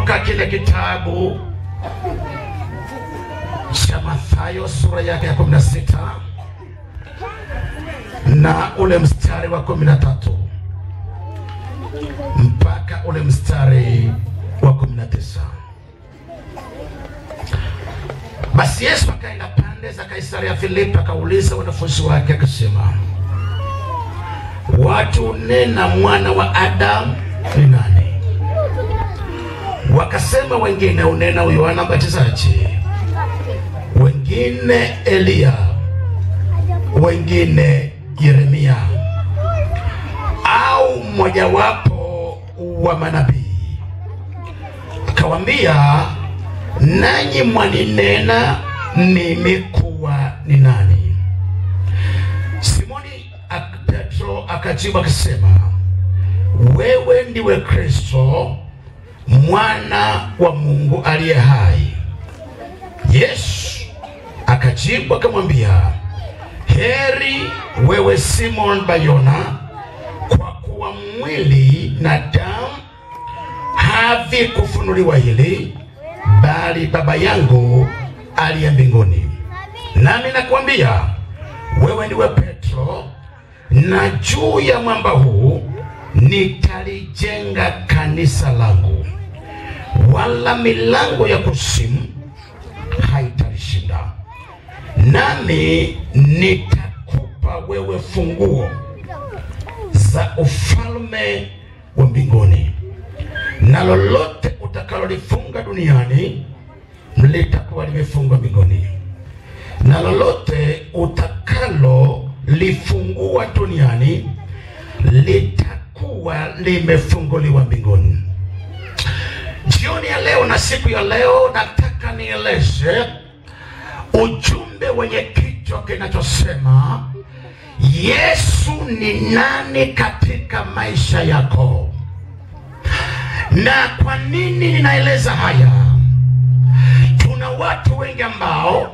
kutoka kile kitabu cha Mathayo sura yake ya 16 na ule mstari wa 13 mpaka ule mstari wa 19. Basi Yesu akaenda pande za Kaisaria Filipi, akauliza wanafunzi wake akasema, watu nena mwana wa Adamu ni nani? Wakasema wengine unena Yohana Mbatizaji, wengine Eliya, wengine Yeremia au mmojawapo wa manabii. Akawambia, nanyi mwaninena mimi kuwa ni nani? Simoni ak- Petro akajibu akasema, wewe ndiwe Kristo mwana wa Mungu aliye hai. Yesu akajibu akamwambia, heri wewe Simon Bayona, kwa kuwa mwili na damu havikufunuliwa hili, bali Baba yangu aliye mbinguni. Nami nakwambia wewe ndiwe Petro, na juu ya mwamba huu nitalijenga kanisa langu, wala milango ya kuzimu haitalishinda. Nami nitakupa wewe funguo za ufalme wa mbinguni, na lolote utakalolifunga duniani litakuwa limefungwa mbinguni, na lolote utakalolifungua duniani litakuwa limefunguliwa mbinguni. Jioni ya leo na siku ya leo, nataka nieleze ujumbe wenye kichwa kinachosema Yesu ni nani katika maisha yako. Na kwa nini ninaeleza haya? Tuna watu wengi ambao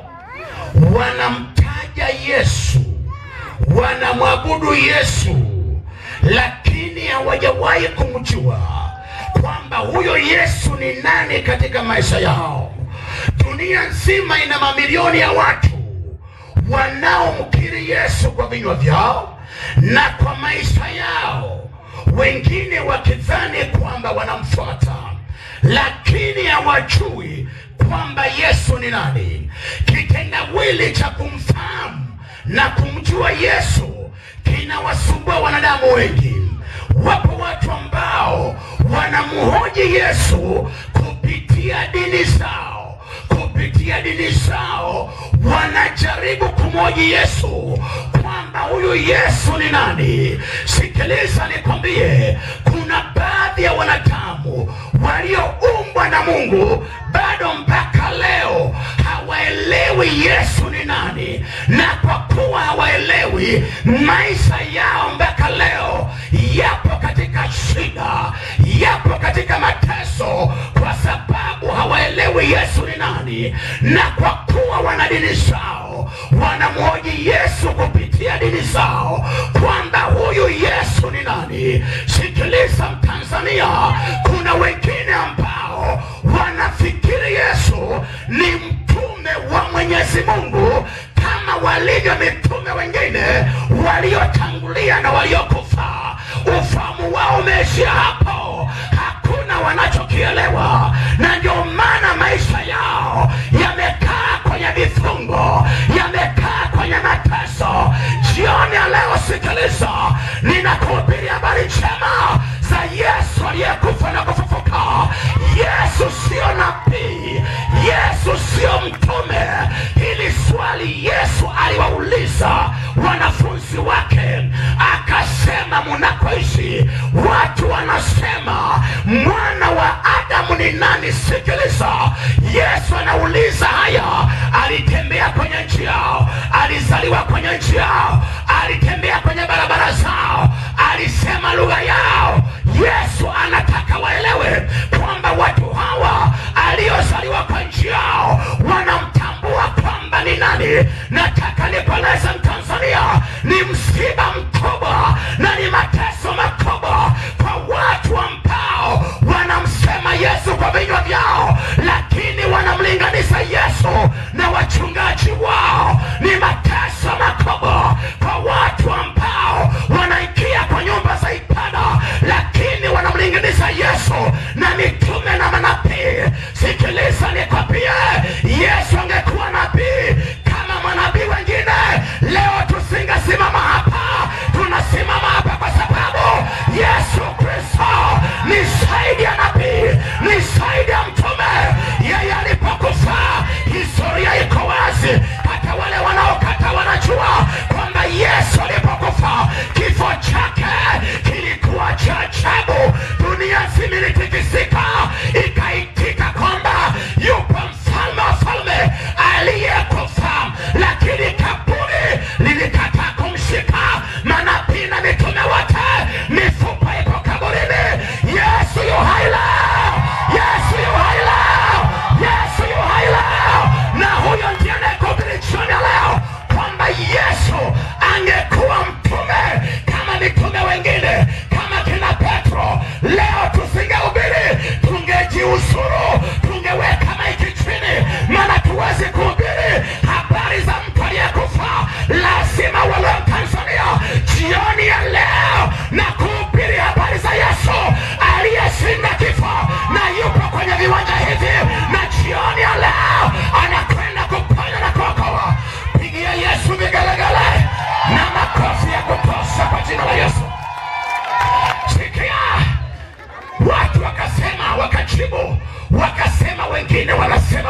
wanamtaja Yesu, wanamwabudu Yesu, lakini hawajawahi kumjua kwamba huyo Yesu ni nani katika maisha yao. Dunia nzima ina mamilioni ya watu wanaomkiri Yesu kwa vinywa vyao na kwa maisha yao, wengine wakidhani kwamba wanamfuata, lakini hawajui kwamba Yesu ni nani. Kitendawili cha kumfahamu na kumjua Yesu kinawasumbua wanadamu wengi. Wapo watu ambao wanamhoji Yesu kupitia dini zao, kupitia dini zao wanajaribu kumhoji Yesu kwamba huyu Yesu ni nani. Sikiliza nikwambie, kuna baadhi ya wanadamu walioumbwa na Mungu bado mpaka leo hawaelewi Yesu ni nani, na kwa kuwa hawaelewi, maisha yao mpaka leo yapo katika shida, yapo katika mateso, kwa sababu hawaelewi Yesu ni nani, na kwa kuwa wana dini zao, wanamhoji Yesu kupitia dini zao kwamba huyu Yesu ni nani. Sikiliza Mtanzania, kuna wengine ambao wanafikiri Yesu ni mtume wa Mwenyezi Mungu kama walivyo mitume wengine waliotangulia na waliokufa. Ufahamu wao umeishia hapo, hakuna wanachokielewa, na ndio maana maisha yao yamekaa kwenye vifungo, yamekaa kwenye mateso. Jioni ya leo, sikiliza, ninakuhubiria habari njema za Yesu aliyekufa na kufufuka. Yesu sio nabii, Yesu sio mtume. Hili swali Yesu aliwauliza wanafunzi wake, akasema, munakoishi watu wanasema mwana wa Adamu ni nani? Sikiliza, Yesu anauliza haya. Alitembea kwenye nchi yao, alizaliwa kwenye nchi yao, alitembea kwenye barabara zao, alisema lugha yao. Yesu anataka waelewe kwamba watu hawa aliozaliwa kwa nchi yao wanamtambua kwamba ni nani. Nataka nikueleze Mtanzania, ni msiba mkubwa na ni mateso makubwa kwa watu ambao wanamsema Yesu kwa vinywa vyao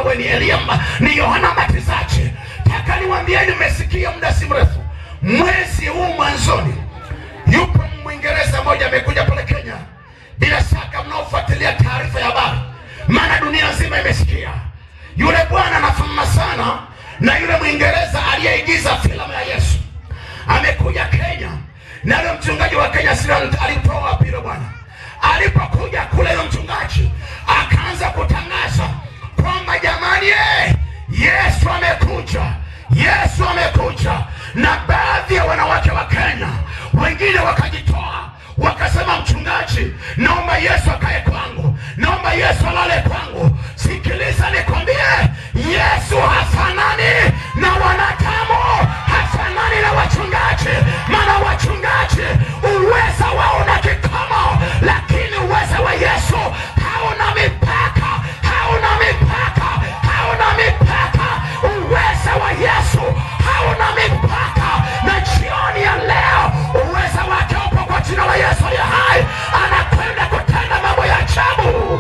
we ni Elia, mba- ni Yohana Mbatizaji. Taka niwaambieni, mmesikia muda si mrefu, mwezi huu mwanzoni, yupo Mwingereza mmoja amekuja pale Kenya. Bila shaka mnaofuatilia taarifa ya habari, maana dunia nzima imesikia yule bwana anafanana sana na yule Mwingereza aliyeigiza filamu ya Yesu. Amekuja Kenya na yule mchungaji wa Kenya sira alitoa wapi yule bwana? Alipokuja kule, yule mchungaji akaanza kutangaza kwamba jamani, eh, Yesu amekuja, Yesu amekuja. Na baadhi ya wanawake wa Kenya wengine wakajitoa wakasema, mchungaji, naomba Yesu akae kwangu, naomba Yesu alale kwangu. Sikiliza nikwambie, Yesu hafanani na wanadamu, hafanani na wachungaji. Maana wachungaji uweza wao na kikomo, lakini uweza wa Yesu hauna mipaka, hauna mipaka, hauna mipaka. Uweza wa Yesu hauna mipaka, na jioni ya leo uweza wake upo kwa jina la Yesu aliye hai, anakwenda kutenda mambo ya ajabu.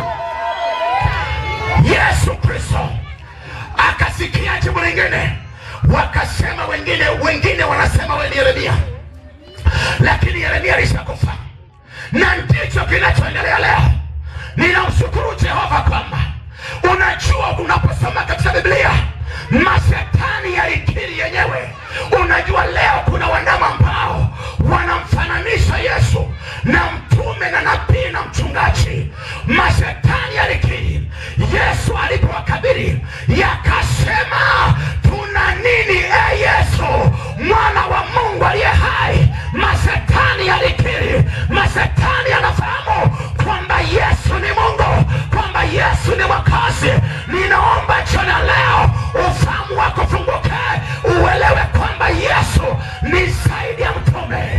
Yesu Kristo akasikia jibu lingine, wakasema wengine, wengine wanasema wewe ni Yeremia, lakini Yeremia alishakufa, na ndicho kinachoendelea leo. Ninamshukuru Jehova kwamba unajua, unaposoma katika Biblia mashetani yalikiri yenyewe. Unajua leo kuna wandama ambao wanamfananisha Yesu na mtume na nabii na mchungaji. Mashetani yalikiri Yesu alipowakabili, yakasema tuna nini e Yesu mwana wa Mungu aliye hai? Mashetani yalikiri, mashetani yanafahamu kwamba Yesu ni Mungu, kwamba Yesu ni Mwokozi. Ninaomba jioni ya leo ufahamu wako funguke, uelewe kwamba Yesu ni zaidi ya mtume.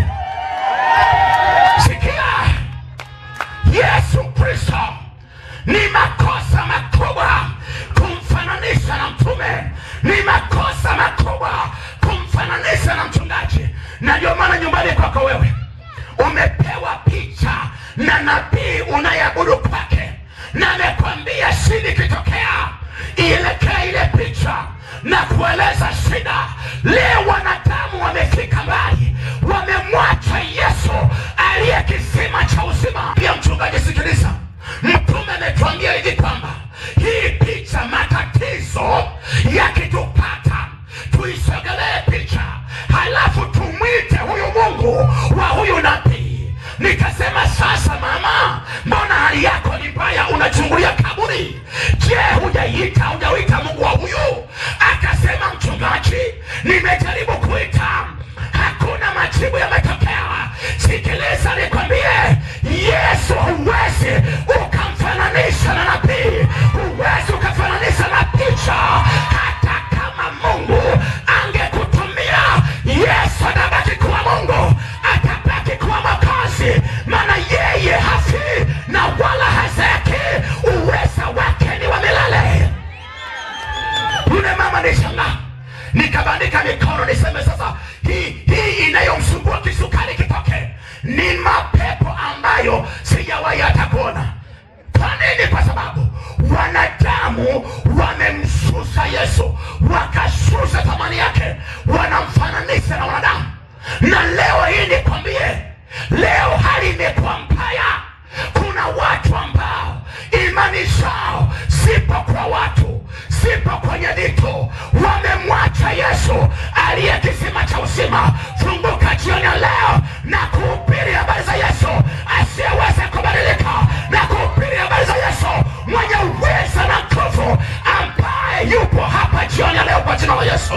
Sikia, Yesu Kristo ni makosa makubwa kumfananisha na mtume, ni makosa makubwa kumfananisha na mchungaji. Na ndio maana nyumbani kwako wewe umepewa picha na nabii unayeabudu kwake, na amekwambia shida ikitokea ielekee ile picha na kueleza shida. Leo wanadamu wamefika mbali, wamemwacha Yesu aliye kisima cha uzima. Pia mchungaji, sikiliza, mtume ametuambia hivi kwamba hii picha, matatizo yakitupata tuisogelee picha, halafu tumwite huyu Mungu wa huyu nabii. Nikasema sasa, mama, mbona hali yako ni mbaya, unachungulia kaburi? Je, hujaita hujauita Mungu wa huyu? Akasema mchungaji, nimejaribu kuita, hakuna majibu yametokea. Sikiliza nikwambie, Yesu huwezi ukamfananisha na nabii, huwezi ukafananisha na picha. Hata kama Mungu angekutumia, Yesu atabaki kuwa Mungu, atabaki kuwa Mwokozi, maana yeye hafi na wala hazeki, uweza wake ni wa milele. Yule mama nishangaa, nikabandika mikono niseme sasa, hii hii inayomsumbua kisukari kitoke, ni mapepo ambayo sijawahi hata kuona. Kwa nini? Kwa sababu wanadamu wamemsusa Yesu, wakasusa thamani yake, wanamfananisha na wanadamu. Na leo hii nikwambie, leo hali imekuwa mbaya. Kuna watu ambao imani zao sipo kwa watu, sipo kwenye vitu, wamemwacha Yesu aliye kisima cha uzima. Funguka jioni ya leo na kuhubiri habari za Yesu asiyeweza kubadilika, na kuhubiri habari za Yesu mwenye uweza na nguvu, ambaye yupo hapa jioni ya leo kwa jina la Yesu.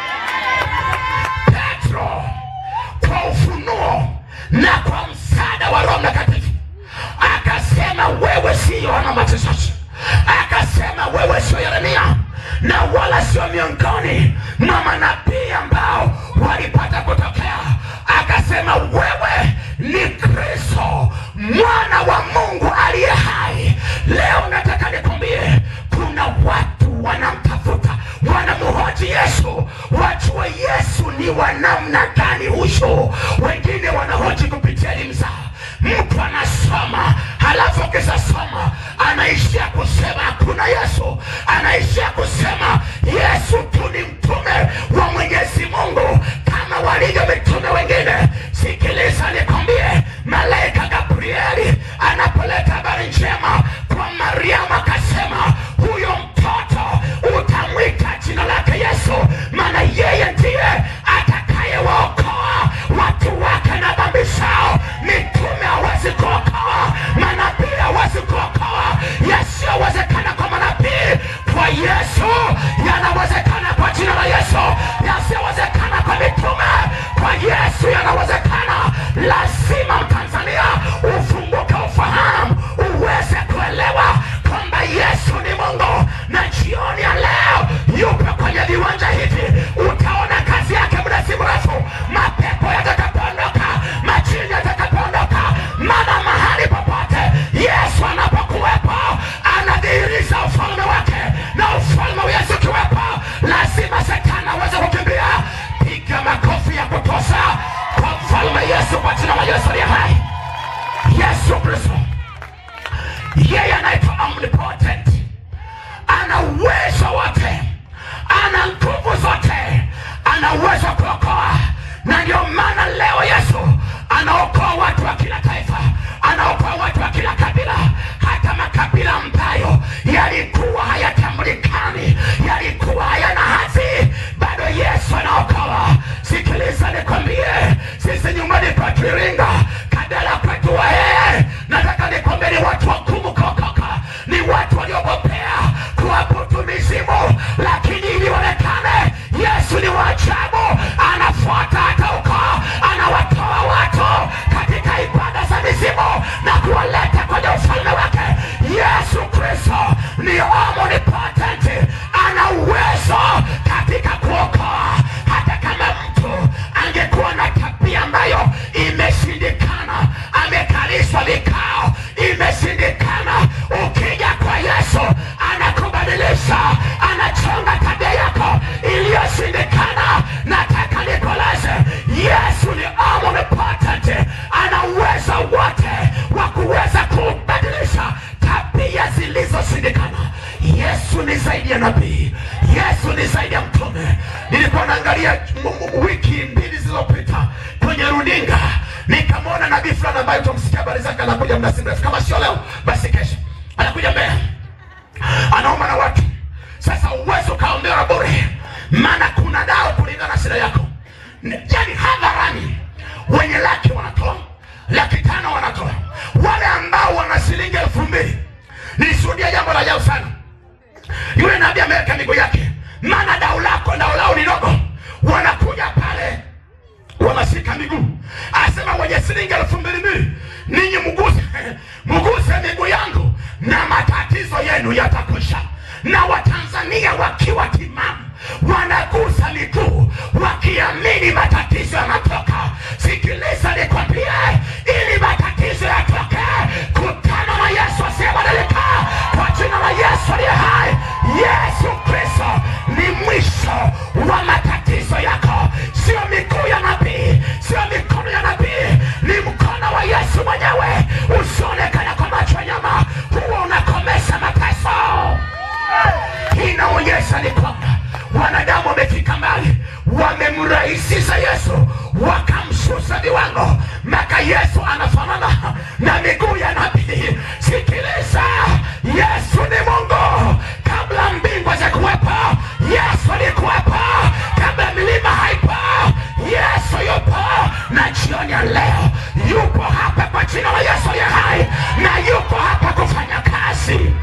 Petro kwa ufunuo na kwa msaada wa Roho Mtakatifu akasema, wewe si Yohana Mbatizaji, akasema wewe sio Yeremia, na wala sio miongoni mwa manabii ambao walipata kutokea. Akasema wewe ni Kristo mwana wa Mungu aliye hai. Leo nataka nikwambie, kuna watu wanamtafuta, wanamhoji Yesu, wajue Yesu ni wa namna gani huyo. Wengine wanahoji kupitia elimu zao. Mtu anasoma halafu akisha soma anaishia kusema hakuna Yesu, anaishia kusema mfalme Yesu, kwa jina la Yesu aliye hai, Yesu Kristo, yeye anaitwa omnipotent, ana uwezo wote, ana nguvu zote, ana uwezo wa kuokoa, na ndio maana leo Yesu anaokoa watu wa kila taifa, anaokoa watu wa kila kabila, hata makabila ambayo yalikuwa hayatambulikani, yalikuwa hayana hadhi, bado Yesu anaokoa. Sikiliza nikwambie, sisi nyumbani kwetu Iringa, Kadala kwetu Wahehe, nataka nikwambie ni watu wagumu kuokoka, ni watu waliogopea kuabudu mizimu, lakini ili onekane Yesu ni wa ajabu, anafuata hata huko, anawatoa watu katika ibada za mizimu na kuwaleta kwenye ufalme wake. Yesu Kristo ni omnipotent, ana uwezo katika kuokoa. Hata kama mtu angekuwa na tabia ambayo imeshindikana, amekalishwa vikao, imeshindikana, ukija kwa Yesu anakubadilisha, anachonga tabia yako iliyoshindikana. Nataka nikolaze, Yesu ni omnipotent, ana uwezo wote wa kuweza kubadilisha tabia zilizoshindikana. Yesu ni zaidi ya nabii, Yesu ni zaidi ya mtume. Nilikuwa naangalia m- m- wiki mbili zilizopita kwenye runinga, nikamwona nabii fulani ambaye tumsikia habari zake, anakuja muda si mrefu, kama sio leo basi kesho, anakuja Mbeya, anaomba na watu. Sasa uwezo ukaombewa bure, maana kuna dawa kulingana na shida yako, yani hadharani. Wenye laki wanatoa, laki tano wanatoa, wale ambao wana shilingi elfu mbili. Nilishuhudia jambo la ajabu sana yule nabii ameweka miguu yake, maana dau lako dau lao ni dogo, wanakuja pale wanashika miguu, asema wenye shilingi elfu mbili mbili, ninyi mguse mguse miguu yangu na matatizo yenu yatakwisha. Na Watanzania wakiwa timamu wanagusa miguu wakiamini matatizo yanatoka. Sikiliza nikwambie, ili matatizo yatoke, kutana na Yesu asiyebadilika kwa jina la Yesu aliye hai. Yesu Kristo ni mwisho wa matatizo yako, sio miguu ya nabii, sio mikono ya nabii, ni mkono wa Yesu mwenyewe usionekana kwa macho ya nyama, huo unakomesha mateso. Hii inaonyesha ni kwamba wanadamu wamefika mbali, wamemrahisisha Yesu, wakamshusha viwango mpaka Yesu anafanana na miguu ya nabii. Sikiliza, Yesu ni Mungu. Kabla mbingu hazijakuwepo, Yesu alikuwepo. Kabla milima haipo, Yesu yupo, na jioni ya leo yupo hapa kwa jina la Yesu aliye hai, na yupo hapa kufanya kazi.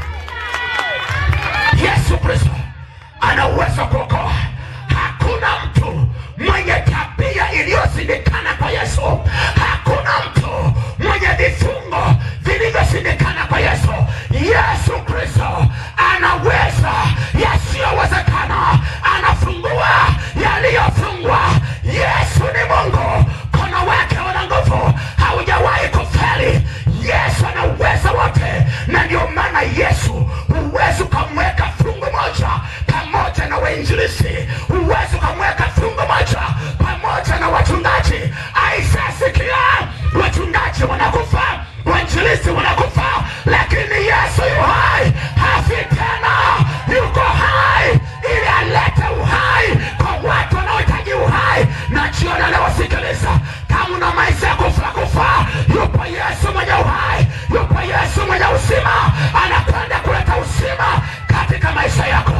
Yesu Kristo ana uwezo wa kuokoa. Hakuna mtu mwenye tabia iliyoshindikana kwa Yesu. Hakuna mtu mwenye vifungo vilivyoshindikana kwa Yesu. Yesu Kristo anaweza yasiyowezekana, anafungua yaliyofungwa. Yesu ni Mungu, mkono wake una nguvu, haujawahi kufeli. Yesu ana uwezo wote, na ndio maana Yesu huwezi ukamweka fungu moja pamoja na wainjilisi, huwezi ukamweka fungu moja pamoja na wachungaji. Aisasikia wachungaji wanakufa, wainjilisi wanakufa, lakini Yesu yu hai, hafi tena, yuko hai ili alete uhai kwa watu wanaohitaji uhai. Na jioni leo, sikiliza, kama una maisha ya kufa kufa, yupo Yesu mwenye uhai, yupo Yesu mwenye uzima, anakwenda kuleta uzima katika maisha yako.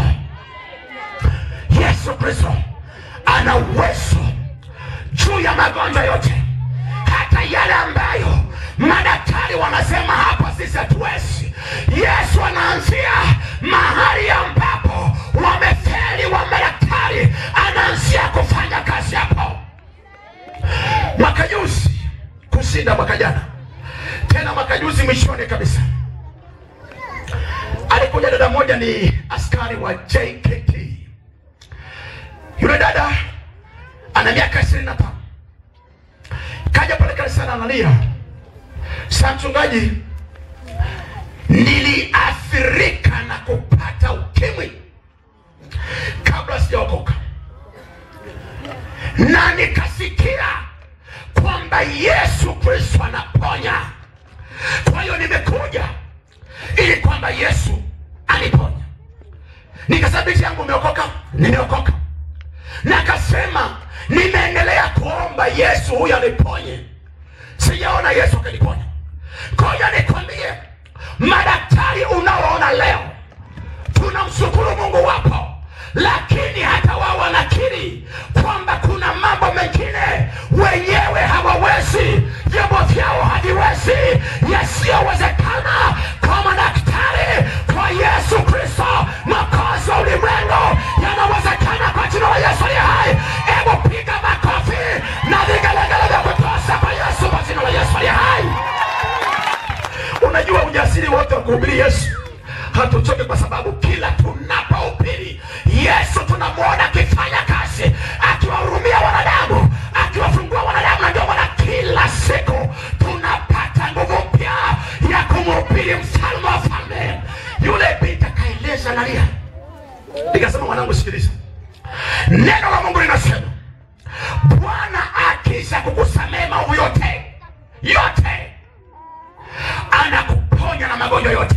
Yesu Kristo ana uwezo juu ya magonjwa yote, hata yale ambayo madaktari wanasema hapa sisi hatuwezi. Yesu anaanzia mahali ambapo wamefeli wa madaktari, anaanzia kufanya kazi hapo. Mwaka juzi kushinda mwaka jana, tena mwaka juzi mwishoni kabisa, alikuja dada moja, ni askari wa JKT. Yule dada ana miaka ishirini na tano kaja pale kanisani analia, sa mchungaji, niliathirika na kupata ukimwi kabla sijaokoka, na nikasikia kwamba Akaniuliza, binti yangu, umeokoka? Nimeokoka. Na akasema nimeendelea kuomba Yesu huyu aniponye, sijaona Yesu akaniponya. Ngoja nikwambie, madaktari unaoona leo tunamshukuru Mungu wapo, lakini hata wao wanakiri kwamba kuna mambo mengine wenyewe hawawezi, vyombo vyao haviwezi, yasiyowezekana kwa madaktari, kwa Yesu Kristo mwokozi wa ulimwengu, yanawezekana kwa jina la Yesu aliye hai. Hebu piga makofi na vigelegele vya kutosha kwa Yesu, kwa jina la Yesu aliye hai. Unajua ujasiri wote wa kuhubiri Yesu hatuchoke, kwa sababu kila tunapohubiri Yesu tunamwona akifanya kazi, akiwahurumia wanadamu, akiwafungua wanadamu, na ndio maana kila siku tunapata nguvu mpya ya kumhubiri mfalme wa falme. Yule binti akaeleza nalia, nikasema, mwanangu, sikiliza, neno la Mungu linasema Bwana akisha kukusamehe maovu yote yote anakuponya na magonjwa yote.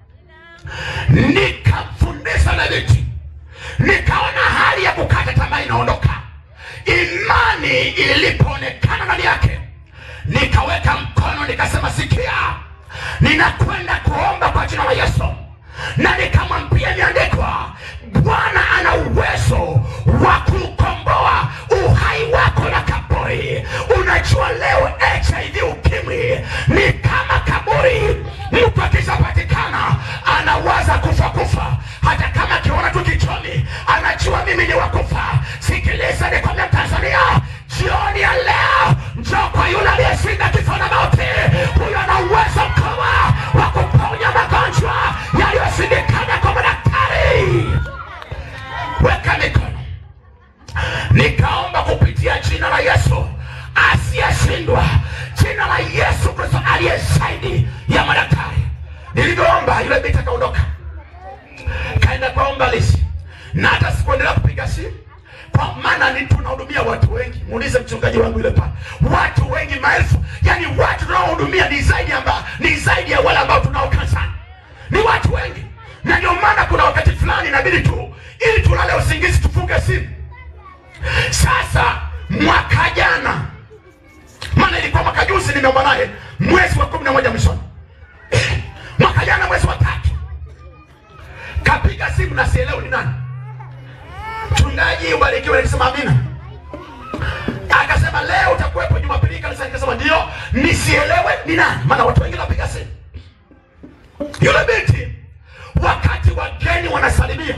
Nikamfundisha na binti, nikaona hali ya kukata tamaa inaondoka. Imani ilipoonekana ndani yake, nikaweka mkono, nikasema, sikia, ninakwenda kuomba kwa jina la Yesu, na nikamwambia, imeandikwa, Bwana ana uwezo wa kukomboa uhai wako na kaburi. Unajua leo HIV ukimwi ni kama kaburi. Mtu akishapatikana anawaza kufa kufa, hata kama akiona tu kichoni anajua mimi ni wakufa. Sikiliza nikwambia, Tanzania, jioni ya leo njoo kwa yule aliyeshinda kifo na mauti. Huyo ana uwezo mkubwa wa kuponya magonjwa yaliyoshindikana kwa madaktari. Weka mikono nikaomba kupitia jina la Yesu asiyeshindwa, jina la Yesu Kristo aliye zaidi ya madaktari. Nilivyoomba yule binti akaondoka, kaenda kwa ombalisi, na hata sikuendelea kupiga simu kwa maana ni tunahudumia watu wengi. Muulize mchungaji wangu yule pale, watu wengi maelfu, yani watu tunaohudumia ni zaidi amba, ni zaidi ya wale ambao tunao kanisani, ni watu wengi, na ndio maana kuna wakati fulani inabidi tu ili tulale usingizi tufunge simu. Sasa mwaka jana, maana ilikuwa mwaka juzi, nimeomba naye mwezi wa kumi na moja mwishoni mwaka jana mwezi wa tatu, kapiga simu na sielewi ni nani. Mchungaji ubarikiwe, nilisema amina. Akasema leo utakuwepo Jumapili kanisa, nikasema ndio, nisielewe ni nani, maana watu wengi napiga simu. Yule binti wakati wageni wanasalimia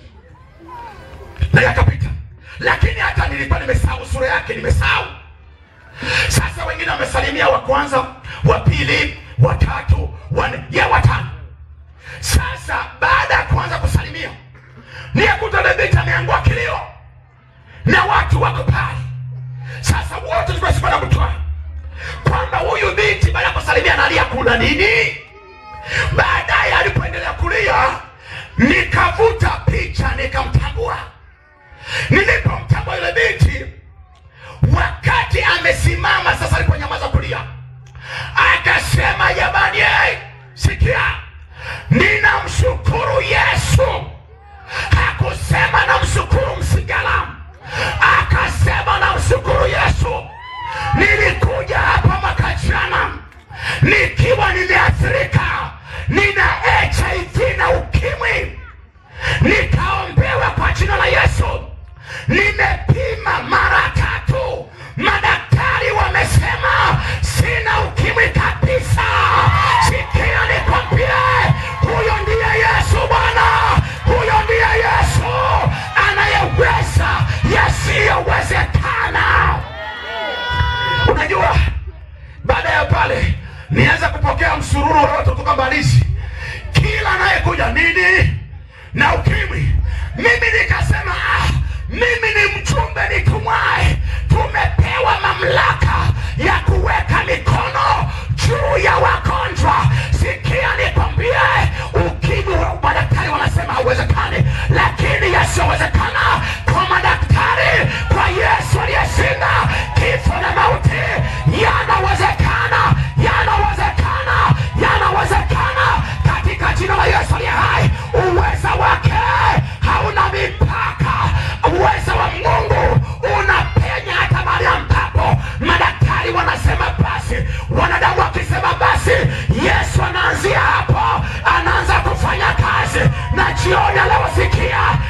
na yakapita, lakini hata nilikuwa nimesahau sura yake, nimesahau. Sasa wengine wamesalimia, wa kwanza, wa pili, wa tatu, wa nne, ya watano. Sasa baada ya kuanza kusalimia, nikakuta yule binti ameangua kilio na watu wako pale. Sasa wote tulikuwa sikuwa na kutwaa kwamba huyu binti baada ya kusalimia analia, kuna nini? Baadaye alipoendelea kulia, nikavuta picha nikamtambua. Nilipomtambua yule binti, wakati amesimama sasa, aliponyamaza kulia, akasema jamani, hey, sikia, ninamshukuru Yesu. Hakusema namshukuru Msigala, akasema namshukuru Yesu. Nilikuja hapa mwaka jana nikiwa nimeathirika, nina HIV na ukimwi, nikaombewa kwa jina la Yesu. Nimepima mara tatu, madaktari wamesema sina ukimwi kabisa. Sikia nikwambie, huyo ndiye Yesu Bwana, huyo ndiye Yesu anayeweza yasiyowezekana. Unajua, baada ya pale nianza kupokea msururu wa watu kutoka Mbalizi, kila anayekuja nini na ukimwi. Mimi nikasema ah, mimi ni mtu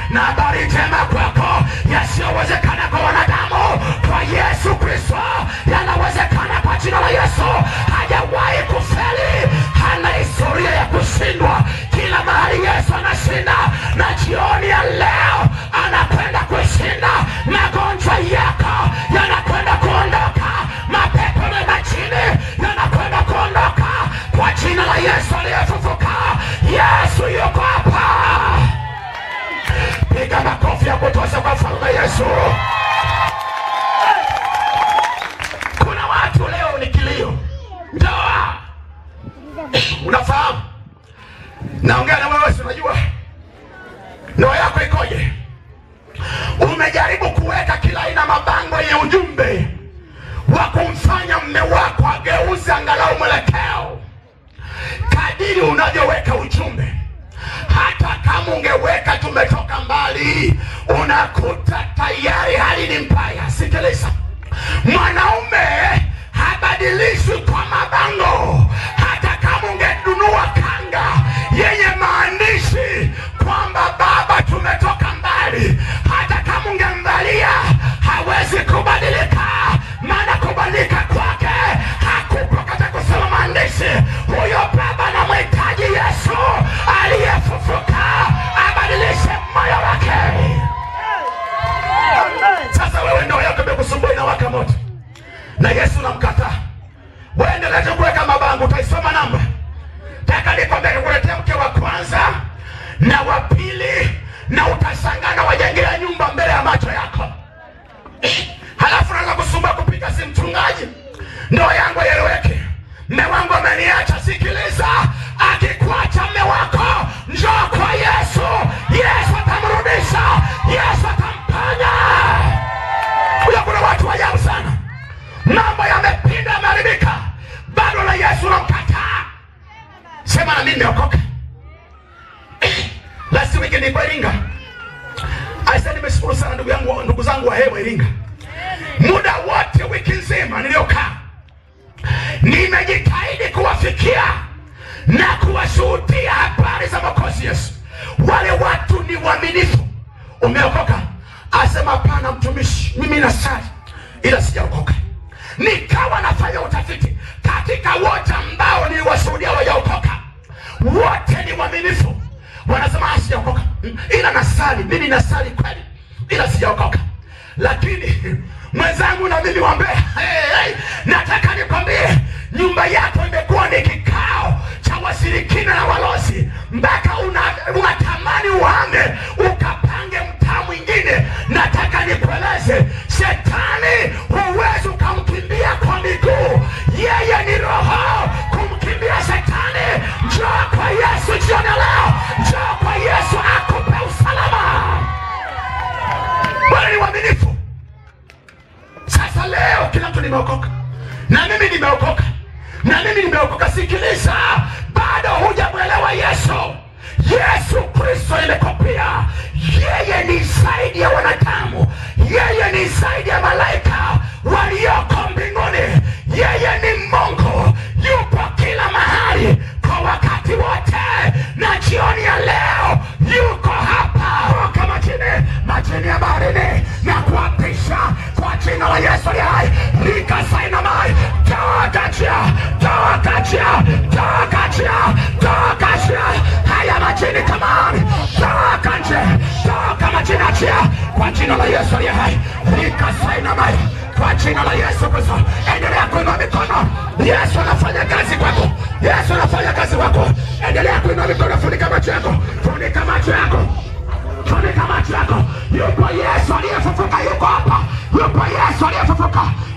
na habari njema kwako, yasiyowezekana kwa wanadamu, kwa Yesu Kristo yanawezekana kwa jina la Yesu. Hajawahi kufeli, hana historia ya kushindwa. Kila mahali Yesu anashinda, na jioni ya leo anakwenda kushinda. Magonjwa yako yanakwenda kuondoka, mapepo na majini yanakwenda kuondoka kwa jina la Yesu aliyefufuka. Yesu yuko hapa. Piga makofi ya kutosha kwa mfalme Yesu. Kuna watu leo ni kilio, ndoa. Unafahamu, naongea na wewe, si unajua ndoa yako ikoje? Umejaribu kuweka kila aina mabango yenye ujumbe wa kumfanya mme wako ageuze angalau mwelekeo kadiri unavyoweka ujumbe hata kama ungeweka tumetoka mbali, unakuta tayari hali ni mbaya. Sikiliza, mwanaume habadilishwi kwa mabango. Hata kama ungenunua kanga yenye maandishi kwamba baba, tumetoka mbali, hata kama ungemvalia hawezi kubadilika, maana kubadilika kwake hakuko katika kusoma maandishi. Huyo baba anamhitaji Yesu aliyefufuka abadilishe moyo wake. Sasa wewe ndoa yako imekusumbua inawaka moto, na Yesu namkataa. Wewe endelea tu kuweka mabango, utaisoma namba. Taka nikwambia, nikuletea mke wa kwanza na wa pili, na utashangaa na wajengea nyumba mbele ya macho yako halafu naanza kusumbua kupiga simu, mchungaji, ndoa yangu haieleweki, mme wangu ameniacha. Sikiliza, akikuacha mme wako, njoo kwa Yesu. Yesu atamrudisha, Yesu atamponya. Huyo, kuna watu wa ajabu sana, mambo yamepinda, yameharibika, bado na Yesu namkataa. Sema na mimi nimeokoka. Last week nilikuwa Iringa. Aisa, nimeshukuru sana ndugu yangu, ndugu zangu wa hewa Iringa muda wote wiki nzima niliyokaa nimejitahidi kuwafikia na kuwashuhudia habari za Mwokozi Yesu. Wale watu ni waaminifu. Umeokoka? Asema hapana, mtumishi, mimi nasali ila sijaokoka. Nikawa nafanya utafiti katika wote ambao niliwashuhudia wajaokoka, wote ni waaminifu. Wanasema "Ah, sijaokoka, Mm, ila nasali, mimi nasali kweli, ila sijaokoka lakini mwenzangu na mimi wambea hey, hey, nataka nikwambie nyumba yako imekuwa ni kikao cha washirikina na walozi mpaka una- unatamani uhame ukapange mtaa mwingine nataka nikueleze shetani huwezi ukamkimbia kwa miguu yeye ni roho kumkimbia shetani njoo kwa yesu jioni ya leo njoo kwa yesu akupe usalama bwana ni mwaminifu sasa leo kila mtu nimeokoka na mimi nimeokoka na mimi nimeokoka sikiliza bado hujamwelewa yesu yesu kristo imekopia yeye ni zaidi ya wanadamu yeye ni zaidi ya malaika walioko mbinguni yeye ni mungu yupo kila mahali kwa wakati wote na jioni ya leo yuko hapa toka majini majini ya baharini na kuapisha kwa jina la yesu aliye hai likasainamai toakachia toakachia toakachia toakachia haya majini kamani toka nje toka majini achia kwa jina la yesu aliye hai likasainamai kwa jina la Yesu Kristo, endelea kuinua mikono. Yesu anafanya kazi kwako, Yesu anafanya kazi kwako. Endelea kuinua mikono, funika macho yako, funika macho yako funika macho yako. Yupo Yesu aliyefufuka, yuko hapa. Yupo Yesu aliyefufuka,